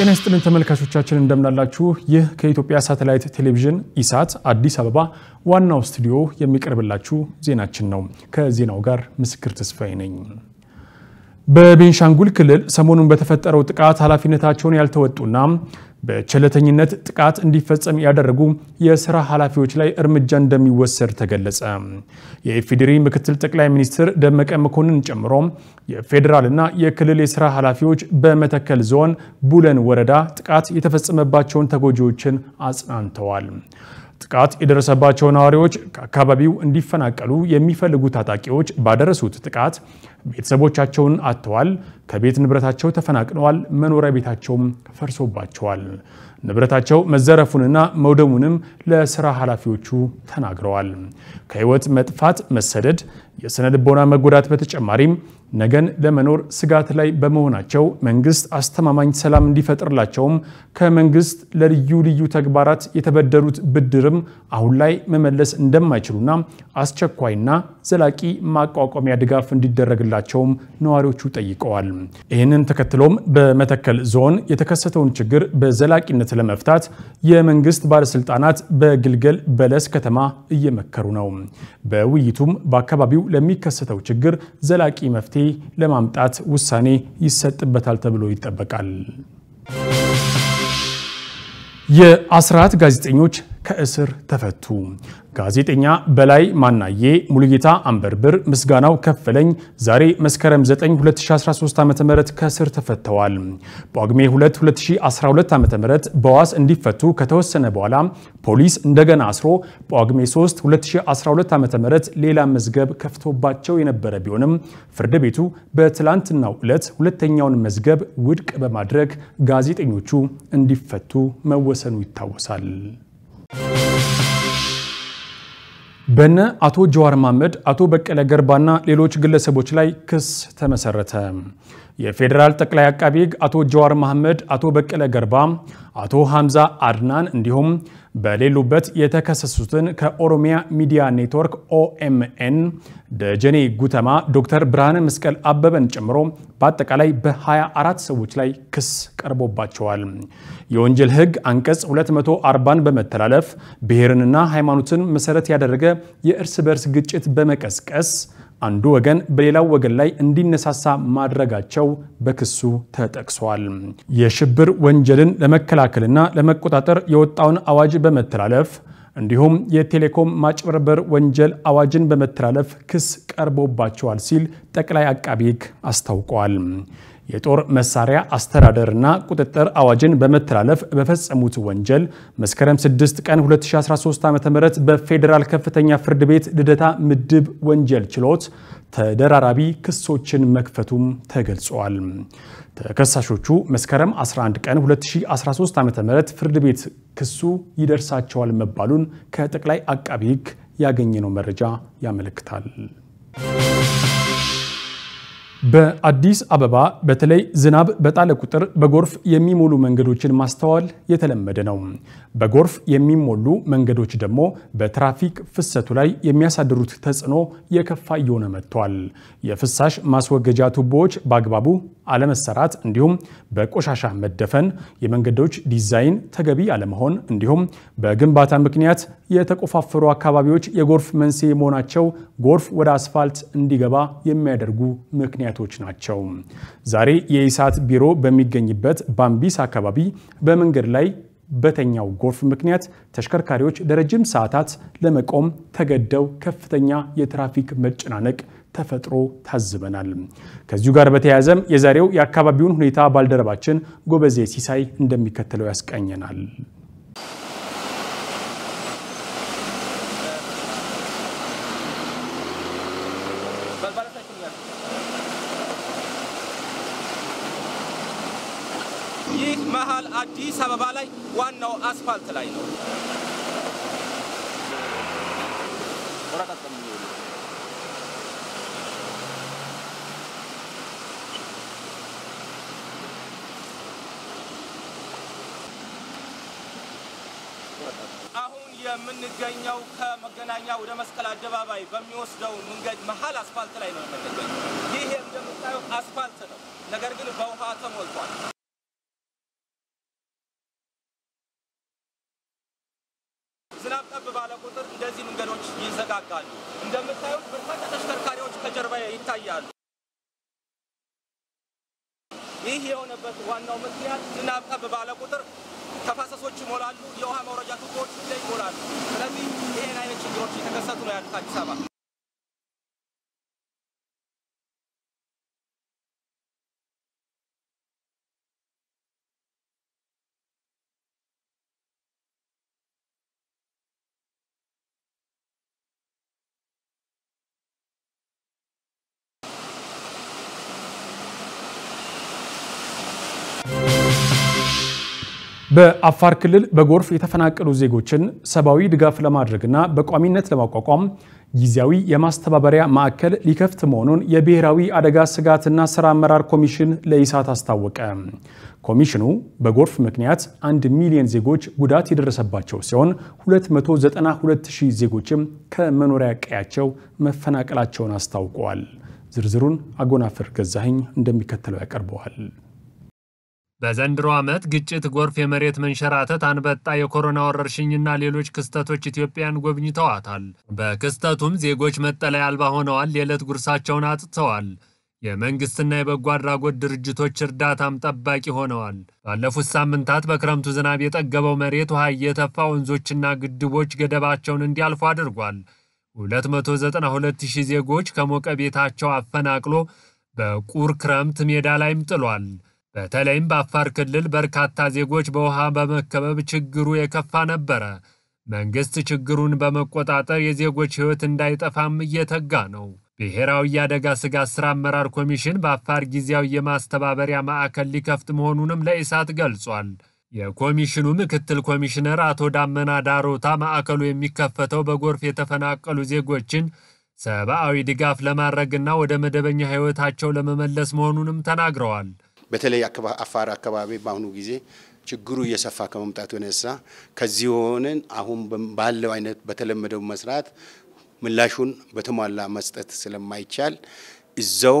ጤና ይስጥልን ተመልካቾቻችን እንደምናላችሁ። ይህ ከኢትዮጵያ ሳተላይት ቴሌቪዥን ኢሳት አዲስ አበባ ዋናው ስቱዲዮ የሚቀርብላችሁ ዜናችን ነው። ከዜናው ጋር ምስክር ተስፋዬ ነኝ። በቤንሻንጉል ክልል ሰሞኑን በተፈጠረው ጥቃት ኃላፊነታቸውን ያልተወጡና በቸለተኝነት ጥቃት እንዲፈጸም ያደረጉ የስራ ኃላፊዎች ላይ እርምጃ እንደሚወሰድ ተገለጸ። የኢፌዴሪ ምክትል ጠቅላይ ሚኒስትር ደመቀ መኮንን ጨምሮ የፌዴራልና የክልል የስራ ኃላፊዎች በመተከል ዞን ቡለን ወረዳ ጥቃት የተፈጸመባቸውን ተጎጂዎችን አጽናንተዋል። ጥቃት የደረሰባቸው ነዋሪዎች ከአካባቢው እንዲፈናቀሉ የሚፈልጉ ታጣቂዎች ባደረሱት ጥቃት ቤተሰቦቻቸውን አጥተዋል፣ ከቤት ንብረታቸው ተፈናቅለዋል፣ መኖሪያ ቤታቸውም ፈርሶባቸዋል። ንብረታቸው መዘረፉንና መውደሙንም ለስራ ኃላፊዎቹ ተናግረዋል። ከህይወት መጥፋት፣ መሰደድ፣ የስነ ልቦና መጎዳት በተጨማሪም ነገን ለመኖር ስጋት ላይ በመሆናቸው መንግስት አስተማማኝ ሰላም እንዲፈጥርላቸውም ከመንግስት ለልዩ ልዩ ተግባራት የተበደሩት ብድርም አሁን ላይ መመለስ እንደማይችሉና አስቸኳይና ዘላቂ ማቋቋሚያ ድጋፍ እንዲደረግላቸውም ነዋሪዎቹ ጠይቀዋል። ይህንን ተከትሎም በመተከል ዞን የተከሰተውን ችግር በዘላቂነት ለመፍታት የመንግስት ባለስልጣናት በግልገል በለስ ከተማ እየመከሩ ነው። በውይይቱም በአካባቢው ለሚከሰተው ችግር ዘላቂ መፍትሄ ለማምጣት ውሳኔ ይሰጥበታል ተብሎ ይጠበቃል። የአስራት ጋዜጠኞች ከእስር ተፈቱ። ጋዜጠኛ በላይ ማናዬ፣ ሙሉጌታ አንበርብር፣ ምስጋናው ከፈለኝ ዛሬ መስከረም 9 2013 ዓ.ም ከእስር ተፈተዋል። ጳጉሜ 2 2012 ዓ.ም በዋስ እንዲፈቱ ከተወሰነ በኋላ ፖሊስ እንደገና አስሮ ጳጉሜ 3 2012 ዓ.ም ሌላ መዝገብ ከፍቶባቸው የነበረ ቢሆንም ፍርድ ቤቱ በትላንትናው ዕለት ሁለተኛውን መዝገብ ውድቅ በማድረግ ጋዜጠኞቹ እንዲፈቱ መወሰኑ ይታወሳል። በነ አቶ ጀዋር መሐመድ፣ አቶ በቀለ ገርባና ሌሎች ግለሰቦች ላይ ክስ ተመሰረተ። የፌዴራል ጠቅላይ አቃቢ ሕግ አቶ ጀዋር መሐመድ፣ አቶ በቀለ ገርባ፣ አቶ ሐምዛ አድናን እንዲሁም በሌሉበት የተከሰሱትን ከኦሮሚያ ሚዲያ ኔትወርክ ኦኤምኤን፣ ደጀኔ ጉተማ፣ ዶክተር ብርሃነ መስቀል አበበን ጨምሮ በአጠቃላይ በ24 ሰዎች ላይ ክስ ቀርቦባቸዋል። የወንጀል ሕግ አንቀጽ 240ን በመተላለፍ ብሔርንና ሃይማኖትን መሰረት ያደረገ የእርስ በርስ ግጭት በመቀስቀስ አንዱ ወገን በሌላው ወገን ላይ እንዲነሳሳ ማድረጋቸው በክሱ ተጠቅሷል። የሽብር ወንጀልን ለመከላከልና ለመቆጣጠር የወጣውን አዋጅ በመተላለፍ እንዲሁም የቴሌኮም ማጭበርበር ወንጀል አዋጅን በመተላለፍ ክስ ቀርቦባቸዋል ሲል ጠቅላይ አቃቢ ሕግ አስታውቋል። የጦር መሳሪያ አስተዳደርና ቁጥጥር አዋጅን በመተላለፍ በፈጸሙት ወንጀል መስከረም 6 ቀን 2013 ዓ.ም በፌዴራል ከፍተኛ ፍርድ ቤት ልደታ ምድብ ወንጀል ችሎት ተደራራቢ ክሶችን መክፈቱም ተገልጿል። ተከሳሾቹ መስከረም 11 ቀን 2013 ዓ.ም ፍርድ ቤት ክሱ ይደርሳቸዋል መባሉን ከጠቅላይ አቃቢ ሕግ ያገኘነው መረጃ ያመለክታል። በአዲስ አበባ በተለይ ዝናብ በጣለ ቁጥር በጎርፍ የሚሞሉ መንገዶችን ማስተዋል የተለመደ ነው። በጎርፍ የሚሞሉ መንገዶች ደግሞ በትራፊክ ፍሰቱ ላይ የሚያሳድሩት ተጽዕኖ የከፋ እየሆነ መጥቷል። የፍሳሽ ማስወገጃ ቱቦዎች በአግባቡ አለመሰራት፣ እንዲሁም በቆሻሻ መደፈን፣ የመንገዶች ዲዛይን ተገቢ አለመሆን፣ እንዲሁም በግንባታ ምክንያት የተቆፋፈሩ አካባቢዎች የጎርፍ መንስኤ መሆናቸው ጎርፍ ወደ አስፋልት እንዲገባ የሚያደርጉ ምክንያቶች ናቸው። ዛሬ የኢሳት ቢሮ በሚገኝበት ባምቢስ አካባቢ በመንገድ ላይ በተኛው ጎርፍ ምክንያት ተሽከርካሪዎች ለረጅም ሰዓታት ለመቆም ተገደው ከፍተኛ የትራፊክ መጨናነቅ ተፈጥሮ ታዝበናል። ከዚሁ ጋር በተያያዘም የዛሬው የአካባቢውን ሁኔታ ባልደረባችን ጎበዜ ሲሳይ እንደሚከተለው ያስቃኘናል። ይህ መሀል አዲስ አበባ ላይ ዋናው አስፋልት ላይ ነው። አሁን የምንገኘው ከመገናኛ ወደ መስቀል አደባባይ በሚወስደው መንገድ መሀል አስፋልት ላይ ነው የምንገኘው። ይህ እንደምታየው አስፋልት ነው፣ ነገር ግን በውሃ ተሞልቷል። ጠብ ባለ ቁጥር እንደዚህ መንገዶች ይዘጋጋሉ። እንደምታዩት በርካታ ተሽከርካሪዎች ከጀርባ ይታያሉ። ይህ የሆነበት ዋናው ምክንያት ዝናብ ጠብ ባለ ቁጥር ተፋሰሶች ይሞላሉ፣ የውሃ መውረጃ ቱቦዎች ላይ ይሞላሉ። ስለዚህ ይህን አይነት ችግሮች የተከሰቱ ነው ያሉት አዲስ አበባ። በአፋር ክልል በጎርፍ የተፈናቀሉ ዜጎችን ሰብአዊ ድጋፍ ለማድረግና በቋሚነት ለማቋቋም ጊዜያዊ የማስተባበሪያ ማዕከል ሊከፍት መሆኑን የብሔራዊ አደጋ ስጋትና ስራ አመራር ኮሚሽን ለኢሳት አስታወቀ። ኮሚሽኑ በጎርፍ ምክንያት አንድ ሚሊዮን ዜጎች ጉዳት የደረሰባቸው ሲሆን 292 ሺህ ዜጎችም ከመኖሪያ ቀያቸው መፈናቀላቸውን አስታውቀዋል። ዝርዝሩን አጎናፍር ገዛኸኝ እንደሚከተለው ያቀርበዋል። በዘንድሮ ዓመት ግጭት፣ ጎርፍ፣ የመሬት መንሸራተት፣ አንበጣ፣ የኮሮና ወረርሽኝና ሌሎች ክስተቶች ኢትዮጵያን ጎብኝተዋታል። በክስተቱም ዜጎች መጠለያ አልባ ሆነዋል፣ የዕለት ጉርሳቸውን አጥተዋል። የመንግስትና የበጎ አድራጎት ድርጅቶች እርዳታም ጠባቂ ሆነዋል። ባለፉት ሳምንታት በክረምቱ ዝናብ የጠገበው መሬት ውሃ እየተፋ ወንዞችና ግድቦች ገደባቸውን እንዲያልፉ አድርጓል። 292 ሺህ ዜጎች ከሞቀ ቤታቸው አፈናቅሎ በቁር ክረምት ሜዳ ላይም ጥሏል። በተለይም በአፋር ክልል በርካታ ዜጎች በውሃ በመከበብ ችግሩ የከፋ ነበረ። መንግስት ችግሩን በመቆጣጠር የዜጎች ሕይወት እንዳይጠፋም እየተጋ ነው። ብሔራዊ የአደጋ ስጋት ሥራ አመራር ኮሚሽን በአፋር ጊዜያዊ የማስተባበሪያ ማዕከል ሊከፍት መሆኑንም ለኢሳት ገልጿል። የኮሚሽኑ ምክትል ኮሚሽነር አቶ ዳመና ዳሮታ ማዕከሉ የሚከፈተው በጎርፍ የተፈናቀሉ ዜጎችን ሰብአዊ ድጋፍ ለማድረግና ወደ መደበኛ ሕይወታቸው ለመመለስ መሆኑንም ተናግረዋል። በተለይ አፋር አካባቢ በአሁኑ ጊዜ ችግሩ እየሰፋ ከመምጣቱ የተነሳ ከዚህ ሆነን አሁን ባለው አይነት በተለመደው መስራት ምላሹን በተሟላ መስጠት ስለማይቻል እዛው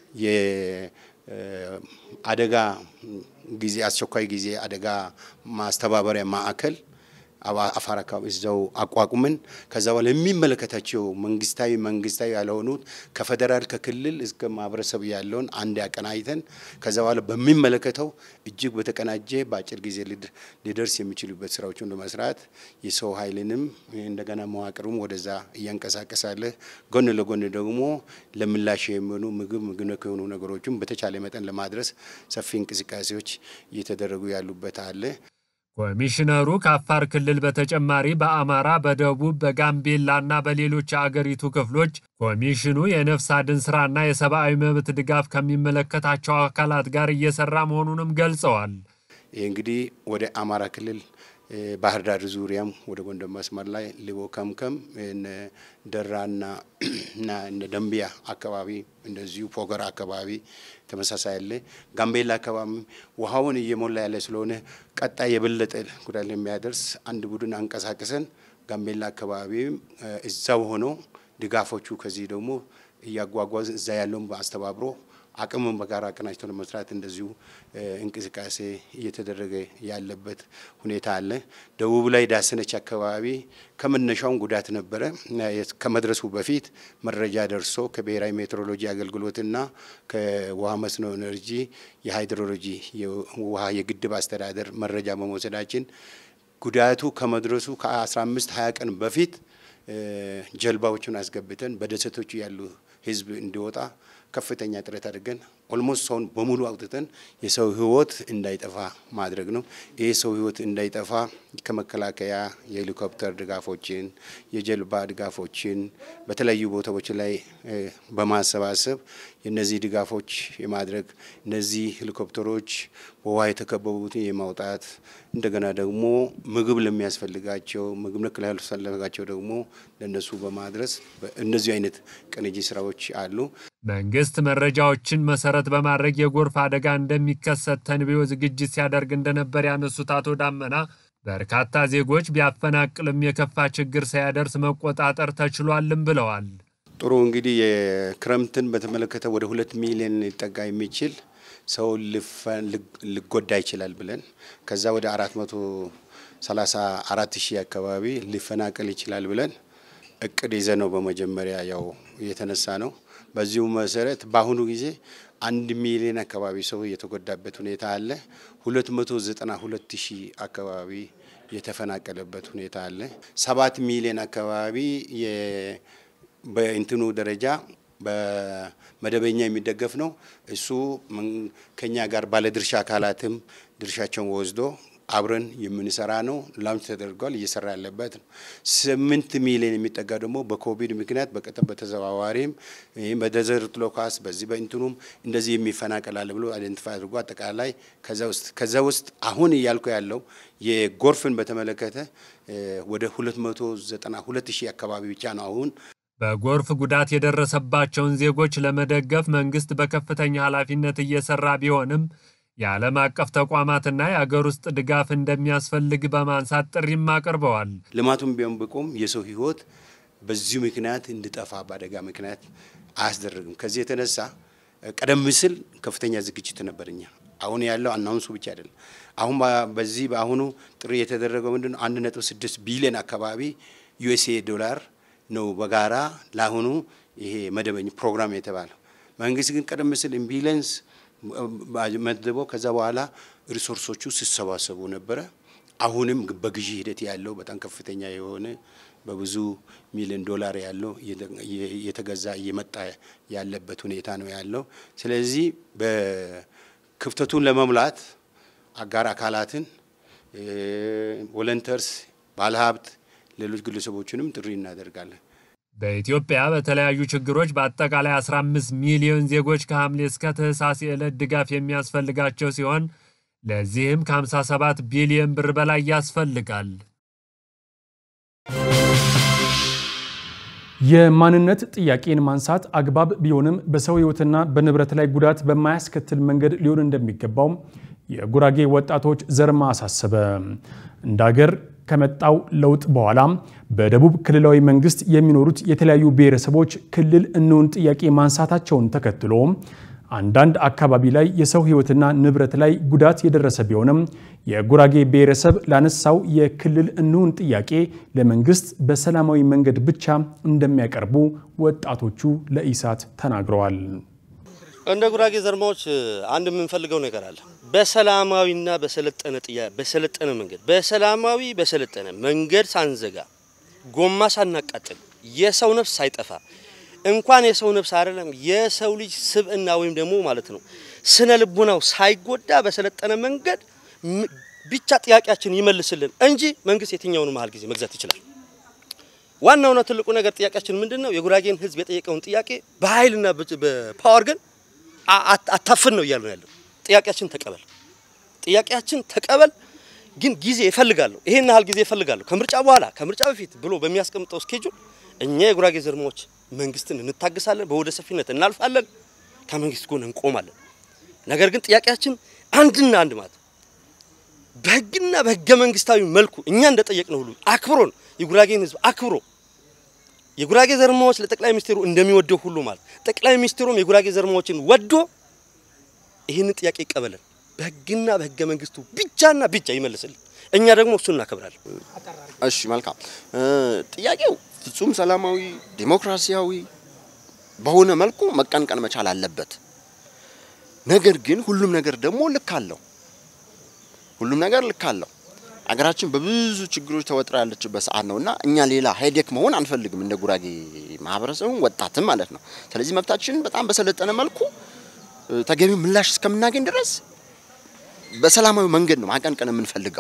የአደጋ ጊዜ አስቸኳይ ጊዜ አደጋ ማስተባበሪያ ማዕከል አፋር አካባቢ እዛው አቋቁመን ከዛ በኋላ የሚመለከታቸው መንግስታዊ መንግስታዊ ያልሆኑት ከፌደራል ከክልል እስከ ማህበረሰብ ያለውን አንድ ያቀናጅተን ከዛ በኋላ በሚመለከተው እጅግ በተቀናጀ በአጭር ጊዜ ሊደርስ የሚችሉበት ስራዎችን ለመስራት የሰው ኃይልንም እንደገና መዋቅሩም ወደዛ እያንቀሳቀሳለ ጎን ለጎን ደግሞ ለምላሽ የሚሆኑ ምግብ ምግብ ነክ የሆኑ ነገሮችም በተቻለ መጠን ለማድረስ ሰፊ እንቅስቃሴዎች እየተደረጉ ያሉበት አለ። ኮሚሽነሩ ከአፋር ክልል በተጨማሪ በአማራ፣ በደቡብ፣ በጋምቤላ እና በሌሎች የአገሪቱ ክፍሎች ኮሚሽኑ የነፍስ አድን ስራና የሰብአዊ መብት ድጋፍ ከሚመለከታቸው አካላት ጋር እየሰራ መሆኑንም ገልጸዋል። ይህ እንግዲህ ወደ አማራ ክልል ባህር ዳር ዙሪያም ወደ ጎንደር መስመር ላይ ሊቦ ከምከም ደራና እና ደንቢያ አካባቢ እንደዚሁ ፎገራ አካባቢ ተመሳሳይ ያለ ጋምቤላ አካባቢ ውሃውን እየሞላ ያለ ስለሆነ ቀጣይ የበለጠ ጉዳት የሚያደርስ አንድ ቡድን አንቀሳቅሰን ጋምቤላ አካባቢም እዛው ሆኖ ድጋፎቹ ከዚህ ደግሞ እያጓጓዝ እዛ ያለውን በአስተባብሮ አቅምን በጋራ አቀናጅቶ ለመስራት እንደዚሁ እንቅስቃሴ እየተደረገ ያለበት ሁኔታ አለ። ደቡብ ላይ ዳሰነች አካባቢ ከመነሻውን ጉዳት ነበረ። ከመድረሱ በፊት መረጃ ደርሶ ከብሔራዊ ሜትሮሎጂ አገልግሎትና ከውሃ መስኖ ኤነርጂ የሃይድሮሎጂ ውሃ የግድብ አስተዳደር መረጃ በመውሰዳችን ጉዳቱ ከመድረሱ ከ15 20 ቀን በፊት ጀልባዎቹን አስገብተን በደሴቶቹ ያሉ ህዝብ እንዲወጣ ከፍተኛ ጥረት አድርገን ኦልሞስት ሰውን በሙሉ አውጥተን የሰው ህይወት እንዳይጠፋ ማድረግ ነው። ይህ ሰው ህይወት እንዳይጠፋ ከመከላከያ የሄሊኮፕተር ድጋፎችን፣ የጀልባ ድጋፎችን በተለያዩ ቦታዎች ላይ በማሰባሰብ የነዚህ ድጋፎች የማድረግ እነዚህ ሄሊኮፕተሮች በውሃ የተከበቡትን የማውጣት እንደገና ደግሞ ምግብ ለሚያስፈልጋቸው ምግብ ነክ ላያስፈልጋቸው ደግሞ ለነሱ በማድረስ እነዚህ አይነት ቅንጅት ስራዎች አሉ። መንግስት መረጃዎችን መሰረት በማድረግ የጎርፍ አደጋ እንደሚከሰት ተንብዮ ዝግጅት ሲያደርግ እንደነበር ያነሱት አቶ ዳመና በርካታ ዜጎች ቢያፈናቅልም የከፋ ችግር ሳያደርስ መቆጣጠር ተችሏልም ብለዋል። ጥሩ እንግዲህ የክረምትን በተመለከተ ወደ ሁለት ሚሊዮን ሊጠጋ የሚችል ሰው ሊጎዳ ይችላል ብለን ከዛ ወደ አራት መቶ ሰላሳ አራት ሺህ አካባቢ ሊፈናቀል ይችላል ብለን እቅድ ይዘ ነው በመጀመሪያ ያው የተነሳ ነው። በዚሁ መሰረት በአሁኑ ጊዜ አንድ ሚሊዮን አካባቢ ሰው የተጎዳበት ሁኔታ አለ። ሁለት መቶ ዘጠና ሁለት ሺህ አካባቢ የተፈናቀለበት ሁኔታ አለ። ሰባት ሚሊዮን አካባቢ በእንትኑ ደረጃ በመደበኛ የሚደገፍ ነው። እሱ ከኛ ጋር ባለድርሻ አካላትም ድርሻቸውን ወስዶ አብረን የምንሰራ ነው። ላውንች ተደርጓል፣ እየሰራ ያለበት ነው። ስምንት ሚሊዮን የሚጠጋ ደግሞ በኮቪድ ምክንያት በቀጥታ በተዘዋዋሪም ይህም በደዘርት ሎካስ በዚህ በእንትኑም እንደዚህ የሚፈናቀላል ብሎ አይደንቲፋይ አድርጎ አጠቃላይ ከዛ ውስጥ ከዛ ውስጥ አሁን እያልኩ ያለው የጎርፍን በተመለከተ ወደ 292 ሺህ አካባቢ ብቻ ነው አሁን በጎርፍ ጉዳት የደረሰባቸውን ዜጎች ለመደገፍ መንግስት በከፍተኛ ኃላፊነት እየሰራ ቢሆንም የዓለም አቀፍ ተቋማትና የአገር ውስጥ ድጋፍ እንደሚያስፈልግ በማንሳት ጥሪም አቅርበዋል። ልማቱም ቢሆን ብቆም የሰው ሕይወት በዚሁ ምክንያት እንዲጠፋ በአደጋ ምክንያት አያስደርግም። ከዚህ የተነሳ ቀደም ሲል ከፍተኛ ዝግጅት ነበር። እኛ አሁን ያለው አናውንሱ ብቻ አይደለም። አሁን በዚህ በአሁኑ ጥሪ የተደረገው ምንድን ነው? አንድ ነጥብ ስድስት ቢሊዮን አካባቢ ዩኤስኤ ዶላር ነው በጋራ ለአሁኑ ይሄ መደበኛ ፕሮግራም የተባለው። መንግስት ግን ቀደም ሲል ኢምቢለንስ መድቦ ከዛ በኋላ ሪሶርሶቹ ሲሰባሰቡ ነበረ። አሁንም በግዢ ሂደት ያለው በጣም ከፍተኛ የሆነ በብዙ ሚሊዮን ዶላር ያለው እየተገዛ እየመጣ ያለበት ሁኔታ ነው ያለው። ስለዚህ በክፍተቱን ለመሙላት አጋር አካላትን፣ ቮለንተርስ፣ ባለሀብት፣ ሌሎች ግለሰቦችንም ጥሪ እናደርጋለን። በኢትዮጵያ በተለያዩ ችግሮች በአጠቃላይ 15 ሚሊዮን ዜጎች ከሐምሌ እስከ ታህሳስ የዕለት ድጋፍ የሚያስፈልጋቸው ሲሆን ለዚህም ከ57 ቢሊዮን ብር በላይ ያስፈልጋል። የማንነት ጥያቄን ማንሳት አግባብ ቢሆንም በሰው ሕይወትና በንብረት ላይ ጉዳት በማያስከትል መንገድ ሊሆን እንደሚገባው የጉራጌ ወጣቶች ዘርማ አሳሰበ። እንደ አገር ከመጣው ለውጥ በኋላ በደቡብ ክልላዊ መንግስት የሚኖሩት የተለያዩ ብሔረሰቦች ክልል እንውን ጥያቄ ማንሳታቸውን ተከትሎ አንዳንድ አካባቢ ላይ የሰው ሕይወትና ንብረት ላይ ጉዳት የደረሰ ቢሆንም የጉራጌ ብሔረሰብ ላነሳው የክልል እንውን ጥያቄ ለመንግስት በሰላማዊ መንገድ ብቻ እንደሚያቀርቡ ወጣቶቹ ለኢሳት ተናግረዋል። እንደ ጉራጌ ዘርማዎች አንድ የምንፈልገው ነገር አለ። በሰላማዊና በሰለጠነ ጥያ በሰለጠነ መንገድ በሰላማዊ በሰለጠነ መንገድ ሳንዘጋ ጎማ ሳናቃጥል የሰው ነፍስ ሳይጠፋ እንኳን የሰው ነፍስ አይደለም የሰው ልጅ ስብዕና ወይም ደግሞ ማለት ነው ስነ ልቡናው ሳይጎዳ በሰለጠነ መንገድ ብቻ ጥያቄያችን ይመልስልን እንጂ መንግስት የትኛውን መሀል ጊዜ መግዛት ይችላል። ዋናውና ትልቁ ነገር ጥያቄያችን ምንድን ነው? የጉራጌን ህዝብ የጠየቀውን ጥያቄ በኃይልና በፓወር ግን አታፍን ነው እያሉ ያለው። ጥያቄያችን ተቀበል፣ ጥያቄያችን ተቀበል፣ ግን ጊዜ ይፈልጋለሁ፣ ይሄን ያህል ጊዜ ይፈልጋለሁ፣ ከምርጫ በኋላ ከምርጫ በፊት ብሎ በሚያስቀምጠው ስኬጁል እኛ የጉራጌ ዘርማዎች መንግስትን እንታግሳለን፣ በወደ ሰፊነት እናልፋለን፣ ከመንግስት ጎን እንቆማለን። ነገር ግን ጥያቄያችን አንድና አንድ ማለት በህግና በህገ መንግስታዊ መልኩ እኛ እንደጠየቅነው ሁሉ አክብሮን የጉራጌን ህዝብ አክብሮ የጉራጌ ዘርማዎች ለጠቅላይ ሚኒስትሩ እንደሚወደው ሁሉ ማለት ጠቅላይ ሚኒስትሩም የጉራጌ ዘርማዎችን ወዶ ይህንን ጥያቄ ይቀበለን፣ በህግና በህገ መንግስቱ ብቻና ብቻ ይመልስልን። እኛ ደግሞ እሱን እናከብራለን። እሺ፣ መልካም ጥያቄው ፍጹም ሰላማዊ ዲሞክራሲያዊ በሆነ መልኩ መቀንቀን መቻል አለበት። ነገር ግን ሁሉም ነገር ደግሞ ልክ አለው። ሁሉም ነገር ልክ አለው። አገራችን በብዙ ችግሮች ተወጥራ ያለችበት ሰዓት ነውና እኛ ሌላ ሄዴክ መሆን አንፈልግም፣ እንደ ጉራጌ ማህበረሰብም ወጣትም ማለት ነው። ስለዚህ መብታችንን በጣም በሰለጠነ መልኩ ተገቢው ምላሽ እስከምናገኝ ድረስ በሰላማዊ መንገድ ነው ማቀንቀን የምንፈልገው።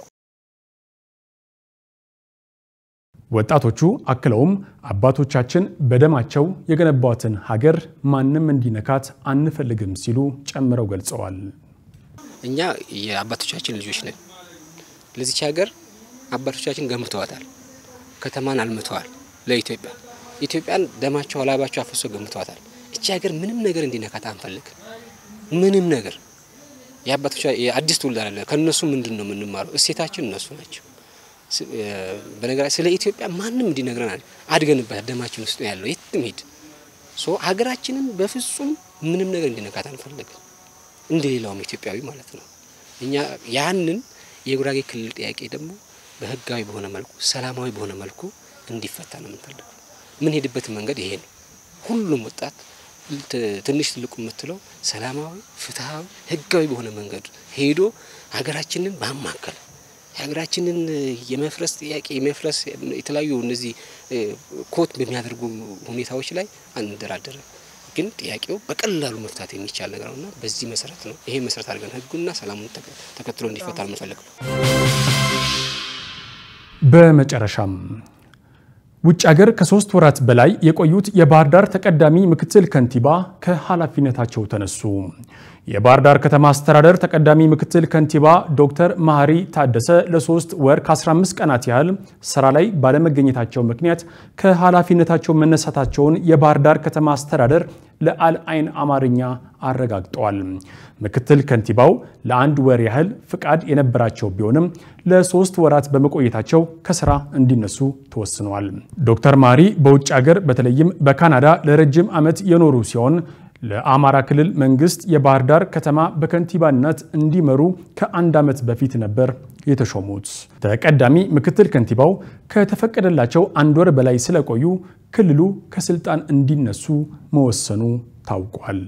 ወጣቶቹ አክለውም አባቶቻችን በደማቸው የገነቧትን ሀገር ማንም እንዲነካት አንፈልግም ሲሉ ጨምረው ገልጸዋል። እኛ የአባቶቻችን ልጆች ነን። ለዚች ሀገር አባቶቻችን ገንብተዋታል። ከተማን አልምተዋል። ለኢትዮጵያ ኢትዮጵያን ደማቸው ላባቸው አፍሶ ገንብተዋታል። እቺ ሀገር ምንም ነገር እንዲነካት አንፈልግ። ምንም ነገር የአባቶቻ የአዲስ ትውልድ አለ። ከነሱ ምንድን ነው የምንማረው? እሴታችን እነሱ ናቸው። በነገራ ስለ ኢትዮጵያ ማንም እንዲነግረን አድገንበት ደማችን ውስጥ ነው ያለው። የትም ሂድ ሶ ሀገራችንን በፍጹም ምንም ነገር እንዲነካት አንፈልግም። እንደ ሌላውም ኢትዮጵያዊ ማለት ነው። እኛ ያንን የጉራጌ ክልል ጥያቄ ደግሞ በህጋዊ በሆነ መልኩ ሰላማዊ በሆነ መልኩ እንዲፈታ ነው የምንፈልገው። የምንሄድበት መንገድ ይሄ ነው። ሁሉም ወጣት ትንሽ ትልቁ የምትለው ሰላማዊ፣ ፍትሃዊ፣ ህጋዊ በሆነ መንገድ ሄዶ ሀገራችንን ባማከል የሀገራችንን የመፍረስ ጥያቄ የመፍረስ የተለያዩ እነዚህ ኮት በሚያደርጉ ሁኔታዎች ላይ አንደራደርም። ግን ጥያቄው በቀላሉ መፍታት የሚቻል ነገር ነውና በዚህ መሰረት ነው ይሄ መሰረት አድርገን ህጉና ሰላሙን ተከትሎ እንዲፈታ ነው የምንፈልገው። በመጨረሻም ውጭ ሀገር ከሶስት ወራት በላይ የቆዩት የባህር ዳር ተቀዳሚ ምክትል ከንቲባ ከኃላፊነታቸው ተነሱ። የባህር ዳር ከተማ አስተዳደር ተቀዳሚ ምክትል ከንቲባ ዶክተር መሐሪ ታደሰ ለሶስት ወር ከ15 ቀናት ያህል ስራ ላይ ባለመገኘታቸው ምክንያት ከኃላፊነታቸው መነሳታቸውን የባህር ዳር ከተማ አስተዳደር ለአልአይን አማርኛ አረጋግጠዋል። ምክትል ከንቲባው ለአንድ ወር ያህል ፍቃድ የነበራቸው ቢሆንም ለሶስት ወራት በመቆየታቸው ከስራ እንዲነሱ ተወስነዋል። ዶክተር መሐሪ በውጭ ሀገር በተለይም በካናዳ ለረጅም ዓመት የኖሩ ሲሆን ለአማራ ክልል መንግስት የባህር ዳር ከተማ በከንቲባነት እንዲመሩ ከአንድ ዓመት በፊት ነበር የተሾሙት። ተቀዳሚ ምክትል ከንቲባው ከተፈቀደላቸው አንድ ወር በላይ ስለቆዩ ክልሉ ከስልጣን እንዲነሱ መወሰኑ ታውቋል።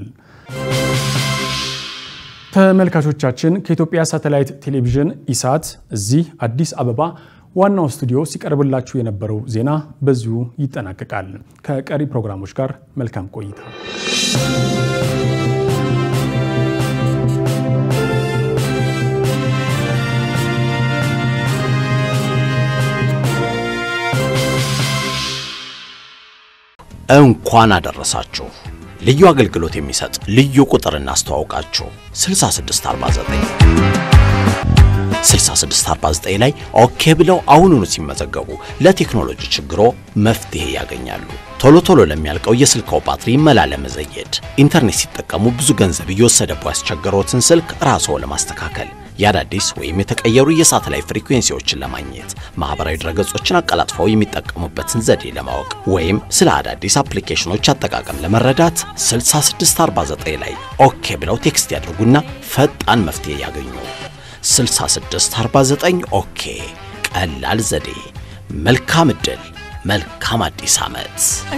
ተመልካቾቻችን ከኢትዮጵያ ሳተላይት ቴሌቪዥን ኢሳት እዚህ አዲስ አበባ ዋናው ስቱዲዮ ሲቀርብላችሁ የነበረው ዜና በዚሁ ይጠናቀቃል። ከቀሪ ፕሮግራሞች ጋር መልካም ቆይታ። እንኳን አደረሳችሁ። ልዩ አገልግሎት የሚሰጥ ልዩ ቁጥር እናስተዋውቃችሁ 6649 6649 ላይ ኦኬ ብለው አሁኑኑ ሲመዘገቡ ለቴክኖሎጂ ችግሮ መፍትሄ ያገኛሉ። ቶሎ ቶሎ ለሚያልቀው የስልክዎ ባትሪ መላ ለመዘየድ፣ ኢንተርኔት ሲጠቀሙ ብዙ ገንዘብ እየወሰደብዎ ያስቸገሮትን ስልክ ራስዎ ለማስተካከል፣ የአዳዲስ ወይም የተቀየሩ የሳተላይት ፍሪኩዌንሲዎችን ለማግኘት፣ ማህበራዊ ድረገጾችን አቀላጥፈው የሚጠቀሙበትን ዘዴ ለማወቅ ወይም ስለ አዳዲስ አፕሊኬሽኖች አጠቃቀም ለመረዳት 6649 ላይ ኦኬ ብለው ቴክስት ያድርጉና ፈጣን መፍትሄ ያገኙ። 6649 ኦኬ። ቀላል ዘዴ። መልካም ዕድል፣ መልካም አዲስ ዓመት።